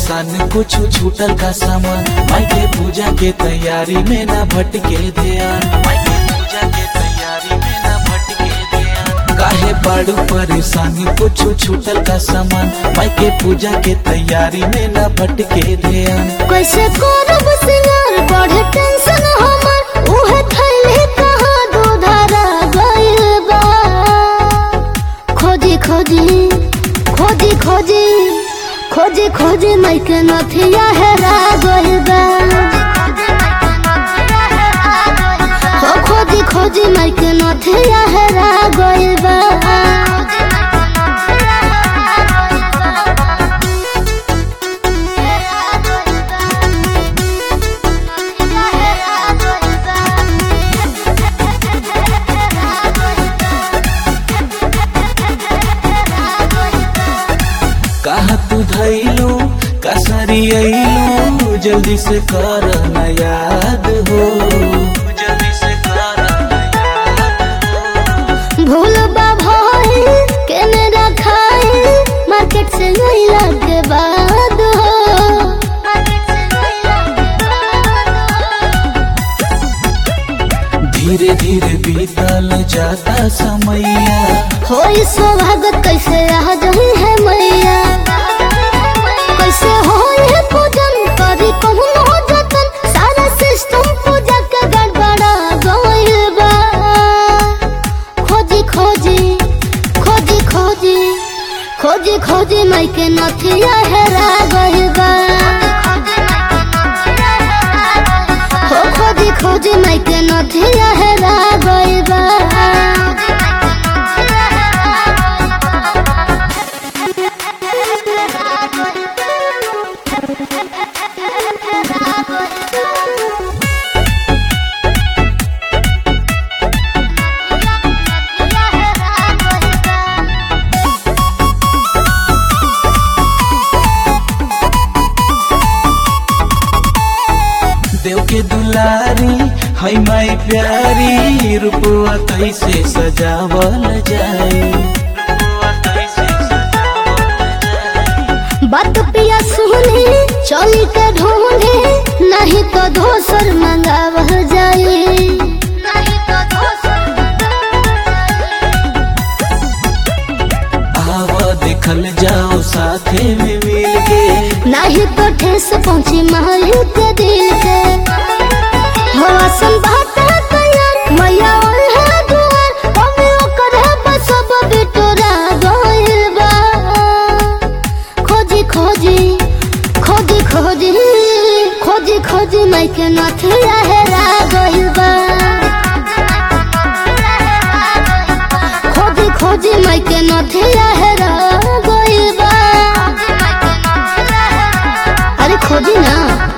परेशान कुछ छूटल का सामान माई के पूजा के तैयारी में ना भटके ध्यान माई के पूजा के तैयारी में ना भटके ध्यान काहे बाड़ू परेशान कुछ छूटल का सामान माई के पूजा के तैयारी में ना भटके ध्यान कैसे करब सिंगार बढ़े टेंशन हमर उहे थैले कहाँ दूधरा गइल बा खोजी खोजी खोजी खोजी खोजी खोजी माइके नथिया हेरा गइल बा हो खोजी खोजी माइके नथिया हेरा गइल बा कहा तू धैलू कसरी अइलू जल्दी से कर न याद हो जल्दी से कर न याद हो भूल भाई केने रखाई मार्केट से गईला के बाद हो धीरे धीरे बीतल जाता समैया हो स्वागत कैसे आ जाही है मैया कैसे हो ये पूजन करी कहूँ हो जतन सारा सिस्टम पूजा के गड़बड़ा गइल बा खोजी खोजी खोजी खोजी खोजी खोजी माई के नथिया हेरा गइल बा हो खोजी खोजी माई के नथिया हेरा गइल बा देव के दुलारी है माई प्यारी रूपवा कैसे सजावल जाए रूपवा कैसे सजावल जाए बात पिया सुनी चली के ढूंढे नहीं तो दोसर मंगाव जाई आव देखल जाओ साथे में मिल के नहीं तो ठेस पहुंची महल के दिल के हो असन बात है तैयार मैया और है दुआर कभी ओकर है बस सब बिटोरा गइल बा खोजी खोजी खोजी खोजी खोजी खोजी माई के नथिया हेरा गइल बा खोजी खोजी माई के नथिया हेरा गइल बा अरे खोजी ना